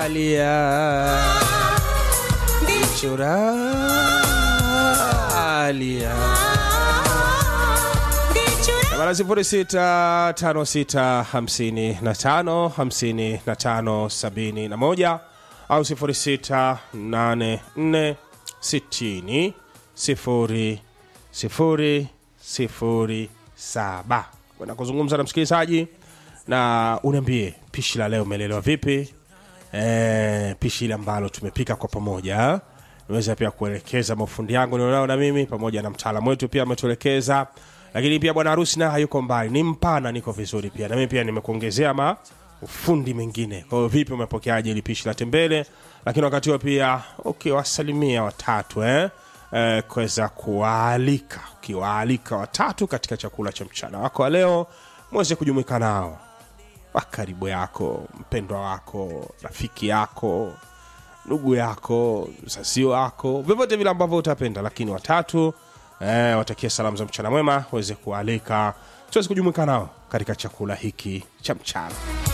Choralia. Choralia. Nambari sifuri sita tano sita hamsini na tano hamsini na tano sabini na moja au sifuri sita nane nne sitini sifuri sifuri sifuri saba kwenda kuzungumza na msikilizaji na uniambie pishi la leo umeelewa vipi e, pishi ile ambalo tumepika kwa pamoja naweza pia kuelekeza mafundi yangu nilionao na mimi pamoja na mtaalamu wetu pia ametuelekeza lakini pia bwana harusi naye hayuko mbali ni mpana niko vizuri pia na mimi pia nimekuongezea ma ufundi mengine kwa hiyo vipi umepokeaje ili pishi la tembele lakini wakati huo pia ukiwasalimia watatu eh? Eh, kuweza kuwaalika ukiwaalika watatu katika chakula cha mchana wako wa leo mweze kujumuika nao wa karibu yako mpendwa wako rafiki yako ndugu yako msasio wako vyovyote vile ambavyo utapenda lakini watatu eh, watakia salamu za mchana mwema waweze kualika tuweze kujumuika nao katika chakula hiki cha mchana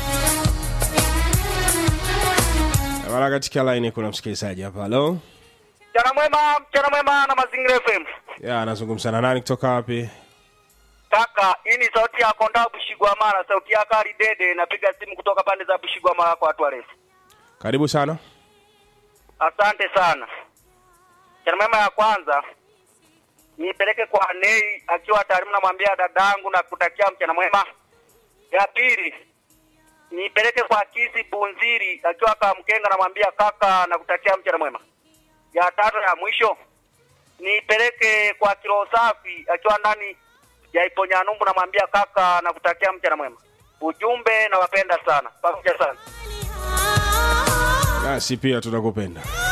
mara katika laini kuna msikilizaji hapa halo Mchana mwema, mchana mwema na Mazingira FM. ya anazungumza na nani kutoka wapi Kaka, hii ni sauti ya Konda Bushigwamara, sauti ya Kari Dede, napiga simu kutoka pande za Bushigwamara kwa watu warefu. karibu sana Asante sana. Mchana mwema ya kwanza nipeleke kwa Nei akiwa tayari, namwambia dadangu na kutakia mchana mwema. Ya pili nipeleke kwa Kisi Bunziri akiwa Kamkenga, namwambia kaka na kutakia mchana mwema. Ya tatu ya mwisho nipeleke kwa Kilo Safi akiwa ndani ya Iponyanumbu, namwambia kaka na kutakia mchana mwema. Ujumbe nawapenda sana, pamoja sana. nasi pia tunakupenda